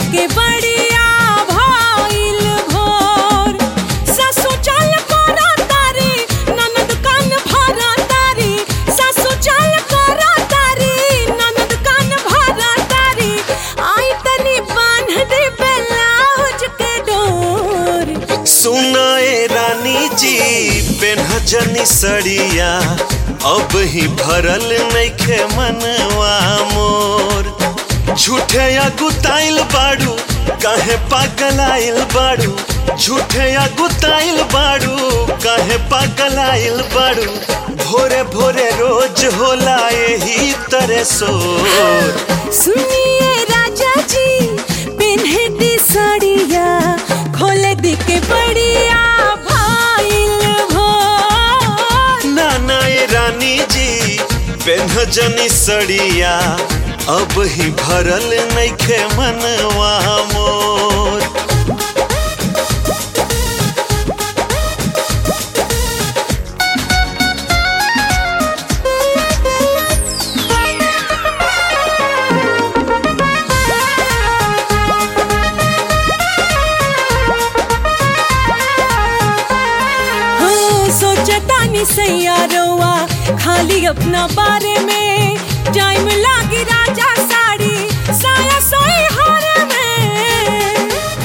के बड़िया भइल भोर सासु चाल करा तारी ननद कान भरा तारी सासु चाल करा तारी ननद कान भरा तारी आई तनी बांध दे ब्लाउज के डोर सुनाए रानी जी पेन्हजनी सड़िया अब ही भरल नइखे मनवा मोर झूठे या गुताइल बाड़ू काहे पागलाइल बाड़ू झूठे या गुताइल बाड़ू काहे पागलाइल बाड़ू भोरे भोरे रोज होला यही तरह सोर सुनिए राजा जी पिन्हे दी साड़िया खोले दी के बड़िया भइल भोर नाना ये रानी जी पेन्हजनी सड़िया अब ही भरल नइखे मनवा मोर हाँ, सोचता नहीं सैयारोवा खाली अपना बारे में टाइम लागी राजा साड़ी साया सोई हार में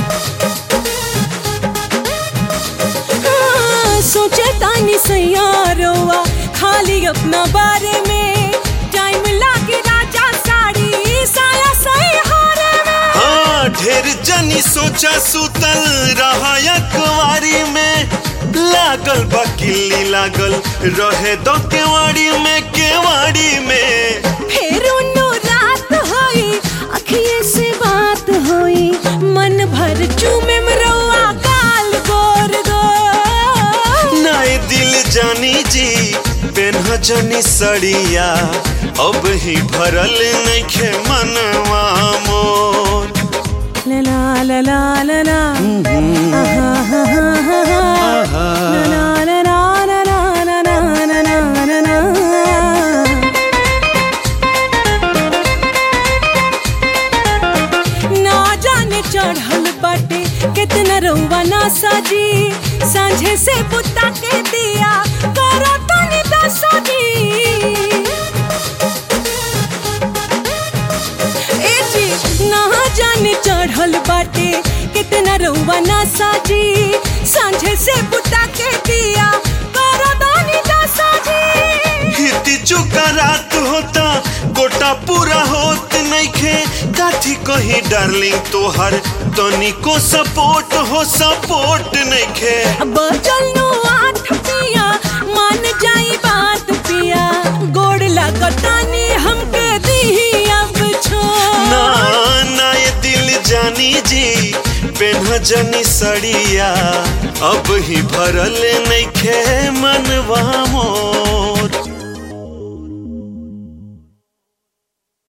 हाँ, सोचता नहीं सैयारोवा खाली अपना बारे में टाइम लागी राजा साड़ी साया सोई हार में हाँ ढेर जनी सोचा सुतल रहा कुवारी में लागल बा किल्ली लागल रहे दो केवाड़ी में केवाड़ी में फिर उन्नो रात होई अखिए से बात होई मन भर चूमे मरवा गाल गोर गोर नाई दिल जानी जी पेन्हजनी सड़िया अब ही भरल नइखे मनवा मोर ला ला ला ला ला ला आहा हा हा हा हा ला ला ला ला ला ला ला ला ला ला ला ना जाने चढ़ल बाटे कितना रउआ ना साजी सांझे से बुता के दिया करो तनी दसाजी ए जी ना जाने चढ़ल बाटे कितना रउआ ना साजी सांझे से बुता के दिया करो तनी दसाजी हिती चुका रात होता गोटा पूरा होत नइखे काथी कही डार्लिंग तोहर तनिको सपोर्ट हो सपोर्ट नइखे बचल नो आठ पिया मान जाई बात पिया गोड़ लगतानी हमके दी अब छोड़ ना ना ये दिल जानी जी पेन्हजनी सड़िया अब ही भरल नइखे मनवा मोर